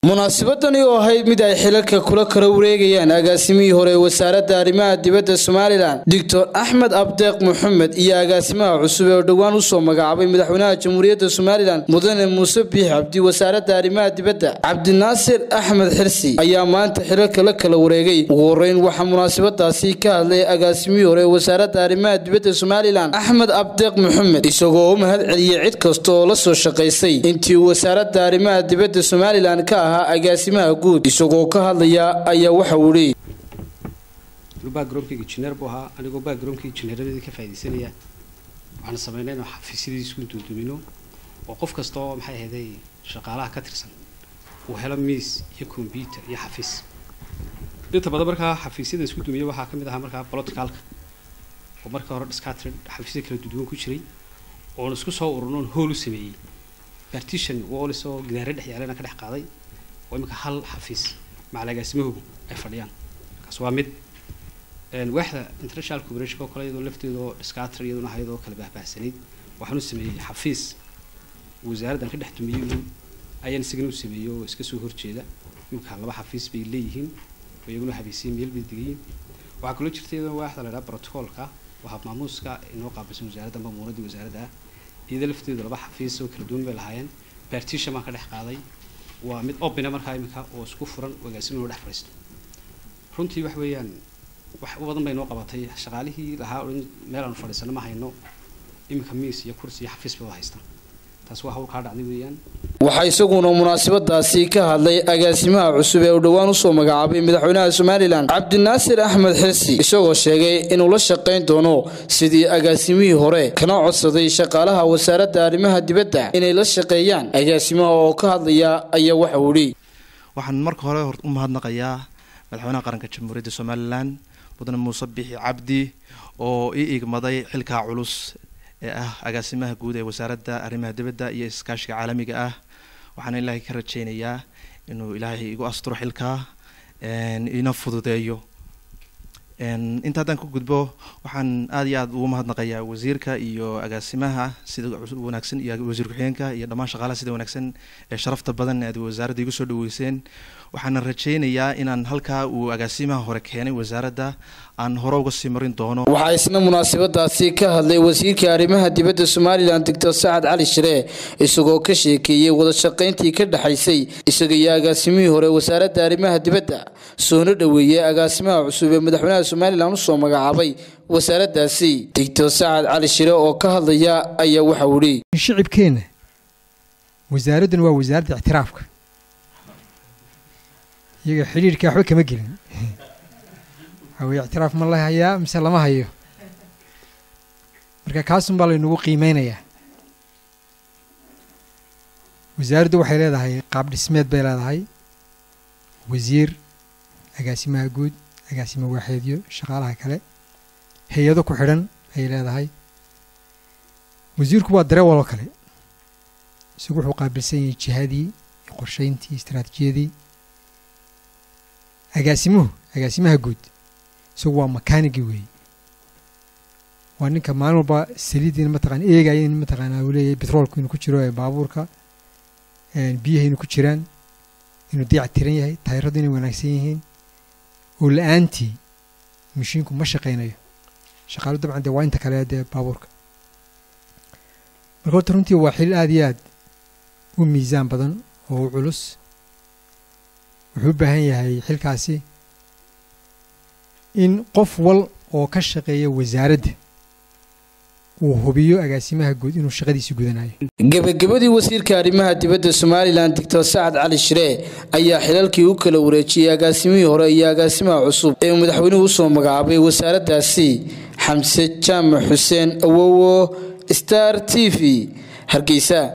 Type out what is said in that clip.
munaasabadani oo ahayd mid ay xilalka kula kala wareegayaan agaasimihii hore ee wasaaradda arrimaha dibadda somalilan doctor axmed abdeeq maxamed iyo agaasimaha cusub ee dhowaan usoo magacaabay madaxweynaha jamhuuriyadda somalilan mudane muuse biix cabdi wasaaradda arrimaha dibadda cabdinaasir axmed xirsi ayaa maanta xilalka la kala wareegay ugu horeyn waxaa munaasabadaasi ka hadlay agaasimihii hore ee wasaaradda arrimaha dibadda somalilan axmed abdeeq maxamed isagoo u mahad celiyey cid kasta oo la soo shaqaysay intii wasaaradda arrimaha dibadda somalilan ka ahaa agaasimaha guud isagoo ka hadlaya ayaa waxa uu leeyay backgroundkayga injineer buu ahaa anigoo backgroundkii injineeradeedii ka faaidaysanaya waxaan sameynay inaan xafiisyadii isku duudumino oo qof kasta oo maxay ahayday shaqaalaha ka tirsan uu helo miis iyo combyuter iyo xafiis inta badan markaa xafiisyada isku dumiya waxaa ka mid ahaa markaa politicalka oo marka hore discatrid xafiisyada kala duduwan ku jiray oon isku soo ururnoon hool u sameeyey partition wallis oo gidaare dhex yaalana ka dhex qaaday oo imika hal xafiis macalagaasimahoogu ay fadhiyaan kaas waa mid waaxda international cooperation oo kale iyadoo lafteeda oo discatr iyaduna ahayd oo kala baahbaahsanayd waxaan u sameeyey xafiis wasaaraddan ka dhex dumiyey uun ayaan isagana u sameeyey oo iska soo horjeeda imika laba xafiis bay leeyihiin oo iyaguna habeysiyey meel bay degayiin waxaa kaloo jirta iyadoo waaxda la idhaha protocolka oo habmaamuuska inoo qaabilsan wasaaradda mamuuradii wasaaradda ah iyada lafteedu laba xafiis oo kala duwan bay lahaayeen partition baan ka dhex qaaday waa mid opina markaa iminka oo isku furan agaasimo inuu dhex fadhiisto runtii wax weeyaan wax u badan bay noo qabatay shaqaalihii lahaa odhan meel aanu fadhiisano ma hayno iminka miis iyo kursi iyo xafiis bay wada haystaan taas waa hawl kaa dhacday weeyaan waxaa isaguna munaasabadaasi ka hadlay agaasimaha cusub ee uu dhowaan usoo magacaabay madaxweynaha somalilan cabdinaasir axmed xirsi isagoo sheegay inuu la shaqayn doono sidii agaasimihii hore kana codsaday shaqaalaha wasaaradda arrimaha dibadda inay la shaqeeyaan agaasimaha oo ka hadlaya ayaa waxa uu leeyay waxaan marka hore u mahadnaqayaa madaxweynaha qaranka jamhuuriyadda somalilan mudane muuse bixi cabdi oo ii igmaday xilkaa culus ee ah agaasimaha guud ee wasaaradda arrimaha dibadda iyo iskaashiga caalamiga ah waxaana ilaahay ka rajeynayaa inuu ilaahay igu asturo xilkaa ina fududeeyo inta haddaan ka gudbo waxaan aada iyo aada ugu mahadnaqayaa wasiirka iyo agaasimaha sida wanaagsan iyo wasiir ku-xigeenka iyo dhammaan shaqaalaha sida wanaagsan ee sharafta badan aad wasaaradda igu soo dhaweyseen waxaana rajeynayaa inaan halkaa uu agaasimaha hore keenay wasaaradda aan hore uga sii marin doono waxaa isna munaasabadaasi ka hadlay wasiirka arrimaha dibadda somalilan doctor sacad cali shiree isagoo ka sheekeeyey wada shaqayntii ka dhexaysay isaga iyo agaasimihii hore wasaaradda arrimaha dibadda soona dhoweeyey agaasimaha cusub ee madaxweynaha somalilan usoo magacaabay wasaaraddaasi doctor sacad cali shire oo ka hadlaya ayaa waxa uu leeyay shicibkeenna wasaaraddan waa wasaaradda ictiraafka iyaga xidhiirka waxba kama gelin waxaweye ictiraaf ma la hayaa mise lama hayo marka kaasun baa laynagu qiimeynayaa wasaaraddu waxay leedahay qaab dhismeed bay leedahay wasiir agaasimaha guud agaasima waaxeedyo shaqaalaha kale hay-ado ku xidhan ayay leedahay wasiirku waa dareewaloo kale isagu wuxuu qaabilsan yahay jihadii iyo qorsheyntii istaraatijiyadii agaasimuhu agaasimaha guud isagu waa makaanigii weeye waa ninka maalin walba saliidiina mataqana eegaya in mataqaanaa uu leeyahay betroolku inuu ku jiro ee baabuurka biyaha inuu ku jiraan inuu diic tiran yahay tayradu inay wanaagsan yihiin oo la-aantii mashiinku ma shaqaynayo shaqaalu dabcan dee waa inta kale dee baabuurka marka horta runtii waa xil aada iyo aad u miisaan badan oo u culus wuxuu u baahan yahay xilkaasi in qof wal oo ka shaqeeya wasaaradda uu hubiyo agaasimaha guud inuu shaqadiisi gudanayo gebagabadii wasiirka arrimaha dibadda somalilan doctor sacad cali shiree ayaa xilalkii u kala wareejiyey agaasimihii hore iyo agaasimaha cusub ee madaxweynuhu usoo magacaabay wasaaraddaasi xamse jaamac xuseen awowo star t v hargeysa